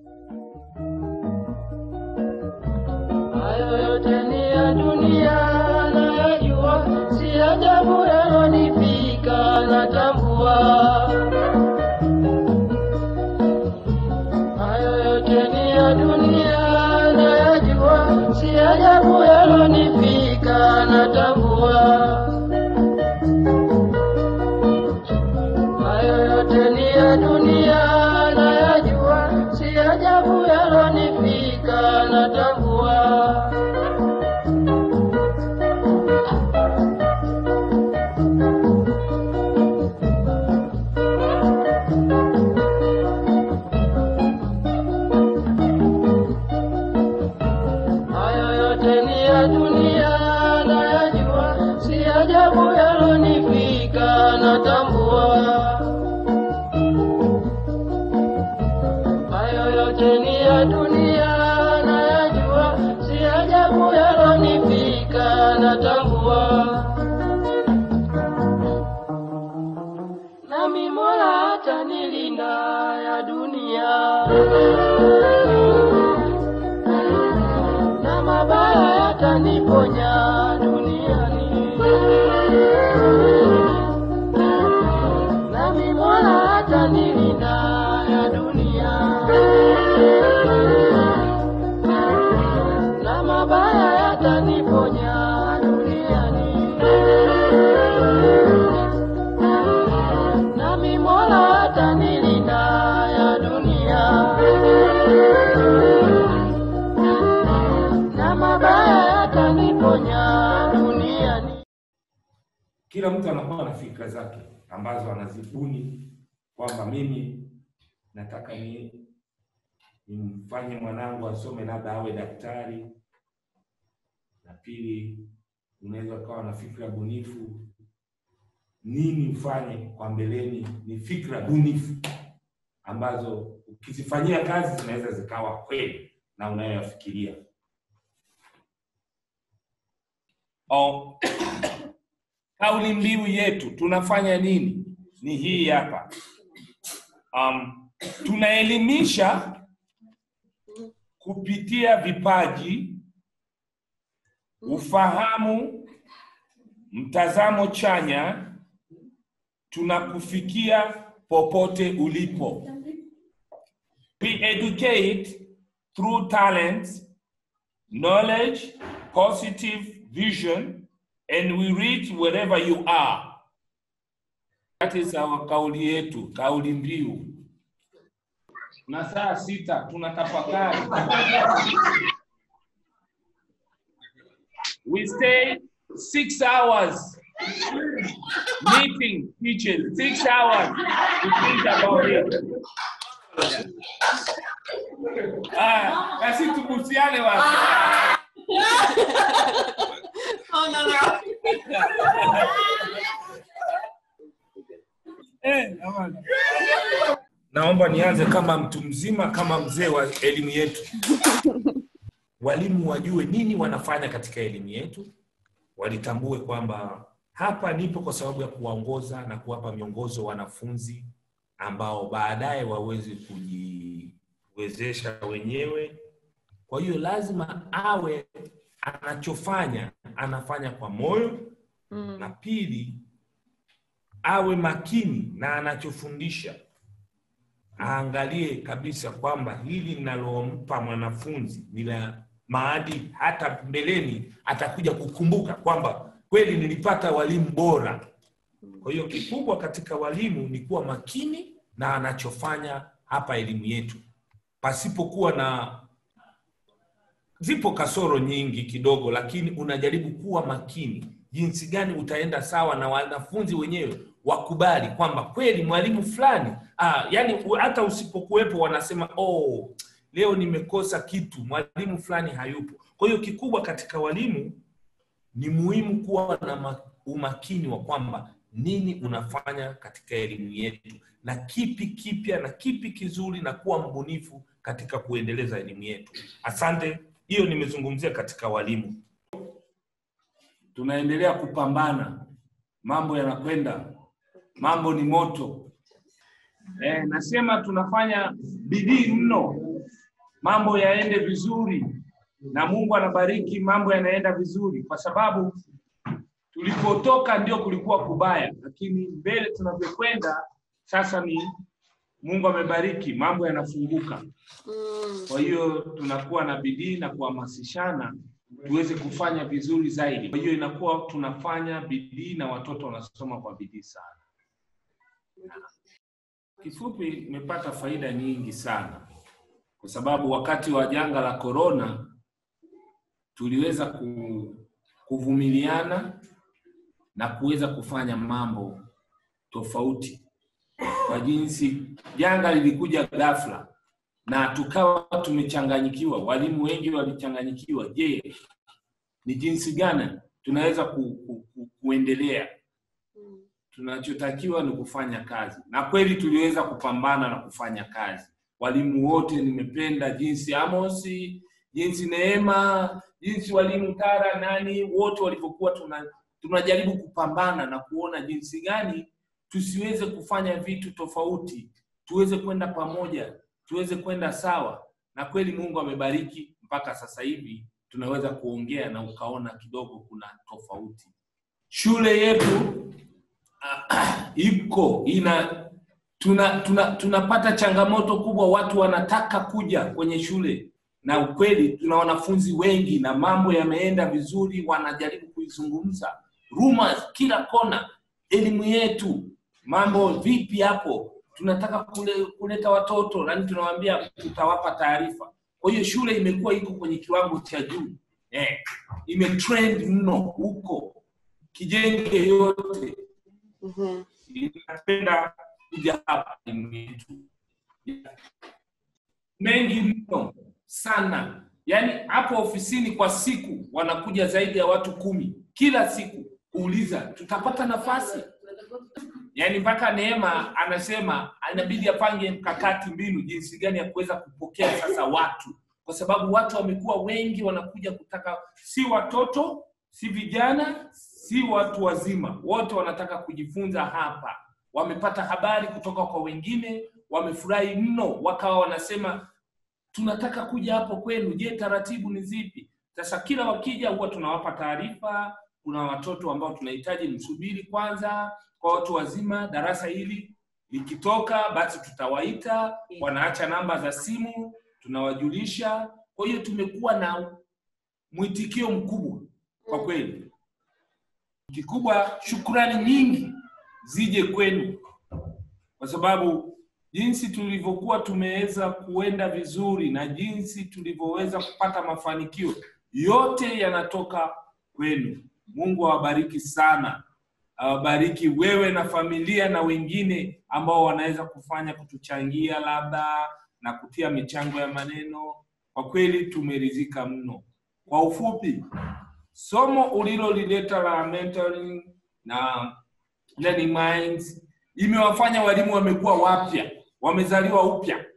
Hayo yote ni ya dunia nayajua, si ajabu yalonifika, natambua. Hayo yote ni ya dunia nayajua, si ajabu yalonifika, natambua. Hayo yote ni ya dunia nayajua, si ajabu yalonifika, natambua. Hayo yote ni ya dunia nayajua, si ajabu yalonifika, natambua. Hayo yote ni ya dunia nayajua, si ajabu yalonifika, natambua. Nami Mola atanilinda ya dunia na mabaya yataniponya duniani. Nami Mola atanilinda ya dunia na mabaya yataniponya duniani. Nami Mola atanilinda ya dunia na mabaya yataniponya duniani. Kila mtu anakuwa na fikra zake ambazo anazibuni kwamba mimi nataka ni nimfanye mwanangu asome labda awe daktari, na pili, unaweza ukawa na fikra bunifu, nini ufanye kwa mbeleni. Ni fikra bunifu ambazo ukizifanyia kazi zinaweza zikawa kweli na unayoyafikiria. Oh, kauli mbiu yetu tunafanya nini ni hii hapa. Um, tunaelimisha kupitia vipaji, ufahamu, mtazamo chanya, tunakufikia popote ulipo. We educate through talents, knowledge, positive vision, and we reach wherever you are. That is our kauli yetu, kauli mbiu. Na saa sita tunatafakari. We stay six hours meeting teachers, six hours to think about it. Ah, basi tubusiane watu. Oh, no, no. Eh, jamani. Naomba nianze kama mtu mzima, kama mzee wa elimu yetu. Walimu wajue nini wanafanya katika elimu yetu, walitambue kwamba hapa nipo kwa sababu ya kuwaongoza na kuwapa miongozo wanafunzi ambao baadaye waweze kujiwezesha wenyewe. Kwa hiyo lazima awe anachofanya anafanya kwa moyo, na pili awe makini na anachofundisha, aangalie kabisa kwamba hili linalompa mwanafunzi ni la maadili, hata mbeleni atakuja kukumbuka kwamba kweli nilipata walimu bora. Kwa hiyo kikubwa katika walimu ni kuwa makini na anachofanya hapa elimu yetu, pasipokuwa na zipo kasoro nyingi kidogo, lakini unajaribu kuwa makini jinsi gani utaenda sawa na wanafunzi wenyewe wakubali kwamba kweli mwalimu fulani ah, yani u- hata usipokuwepo wanasema oh, leo nimekosa kitu, mwalimu fulani hayupo. Kwa hiyo kikubwa katika walimu ni muhimu kuwa na ma- umakini wa kwamba nini unafanya katika elimu yetu na kipi kipya na kipi kizuri na kuwa mbunifu katika kuendeleza elimu yetu. Asante. Hiyo nimezungumzia katika walimu. Tunaendelea kupambana, mambo yanakwenda, mambo ni moto. Eh, nasema tunafanya bidii mno mambo yaende vizuri, na Mungu anabariki, mambo yanaenda vizuri, kwa sababu tulipotoka ndio kulikuwa kubaya, lakini mbele tunavyokwenda sasa ni Mungu amebariki, mambo yanafunguka. Mm. Kwa hiyo tunakuwa na bidii na kuhamasishana tuweze kufanya vizuri zaidi. Kwa hiyo inakuwa tunafanya bidii na watoto wanasoma kwa bidii sana. Kifupi, imepata faida nyingi sana, kwa sababu wakati wa janga la korona tuliweza ku, kuvumiliana na kuweza kufanya mambo tofauti kwa jinsi janga lilikuja ghafla na tukawa tumechanganyikiwa. Walimu wengi walichanganyikiwa. Je, ni jinsi gani tunaweza ku, ku, ku, kuendelea? Mm. Tunachotakiwa ni kufanya kazi, na kweli tuliweza kupambana na kufanya kazi. Walimu wote, nimependa jinsi Amosi, jinsi Neema, jinsi walimu Tara, nani wote walivyokuwa tuna tunajaribu kupambana na kuona jinsi gani tusiweze kufanya vitu tofauti, tuweze kwenda pamoja, tuweze kwenda sawa. Na kweli Mungu amebariki mpaka sasa hivi tunaweza kuongea na ukaona kidogo kuna tofauti. Shule yetu ah, iko ina tuna, tuna tunapata changamoto kubwa, watu wanataka kuja kwenye shule, na ukweli tuna wanafunzi wengi na mambo yameenda vizuri, wanajaribu kuizungumza rumors kila kona, elimu yetu mambo vipi hapo, tunataka kule, kuleta watoto nani, tunawaambia tutawapa taarifa. Kwa hiyo shule imekuwa iko kwenye kiwango cha juu eh, imetrend mno huko Kijenge yote Mhm. inapenda kuja hapa elimu yetu mengi mno sana, yaani hapo ofisini kwa siku wanakuja zaidi ya watu kumi kila siku kuuliza tutapata nafasi yaani mpaka Neema anasema inabidi apange mkakati, mbinu jinsi gani ya kuweza kupokea sasa watu, kwa sababu watu wamekuwa wengi, wanakuja kutaka, si watoto, si vijana, si watu wazima, wote wanataka kujifunza hapa. Wamepata habari kutoka kwa wengine, wamefurahi mno, wakawa wanasema tunataka kuja hapo kwenu. Je, taratibu ni zipi? Sasa kila wakija huwa tunawapa taarifa. Kuna watoto ambao tunahitaji msubiri kwanza, kwa watu wazima darasa hili likitoka, basi tutawaita, wanaacha namba za simu, tunawajulisha. Kwa hiyo tumekuwa na mwitikio mkubwa kwa kweli. Kikubwa, shukrani nyingi zije kwenu, kwa sababu jinsi tulivyokuwa tumeweza kuenda vizuri na jinsi tulivyoweza kupata mafanikio yote yanatoka kwenu. Mungu awabariki sana, awabariki wewe na familia na wengine ambao wanaweza kufanya kutuchangia labda na kutia michango ya maneno. Kwa kweli tumeridhika mno. Kwa ufupi, somo ulilolileta la mentoring na learning minds imewafanya walimu wamekuwa wapya, wamezaliwa upya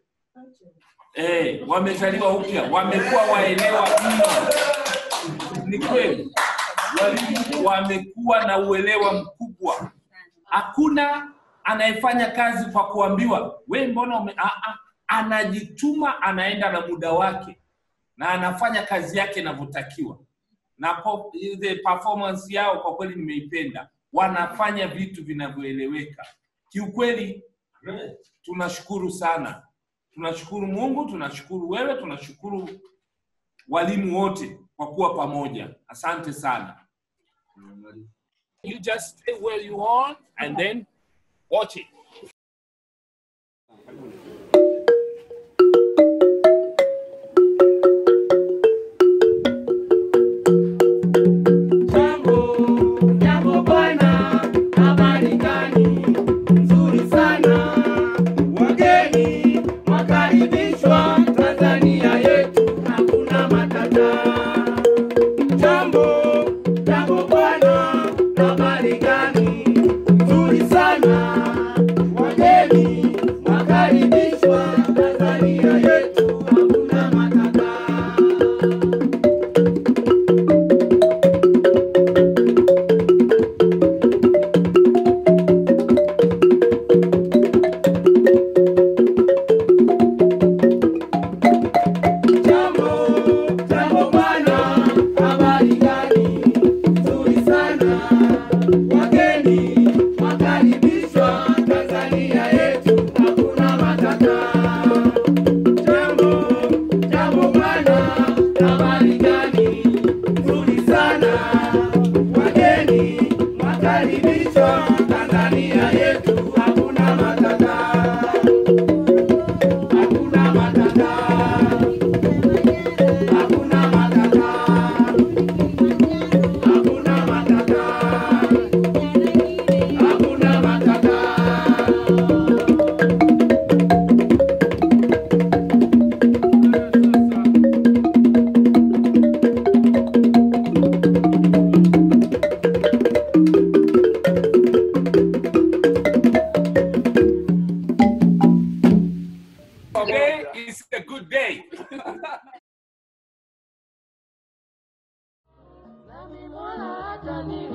eh, wamezaliwa upya, wamekuwa waelewa mno. Ni kweli walimu wamekuwa na uelewa mkubwa. Hakuna anayefanya kazi kwa kuambiwa we, mbona ume... ah, ah, anajituma, anaenda na muda wake na anafanya kazi yake inavyotakiwa, na po, the performance yao kwa kweli nimeipenda. Wanafanya vitu vinavyoeleweka kiukweli. Tunashukuru sana, tunashukuru Mungu, tunashukuru wewe, tunashukuru walimu wote kwa kuwa pamoja. Asante sana. You just stay where you are and then watch it. Jambo, jambo bwana, habari gani? Nzuri sana. Wageni wakaribishwa Tanzania yetu, hakuna matata. Jambo, jambo bwana, habari gani? Nzuri sana. Wageni wakaribishwa play. Nami Mola atani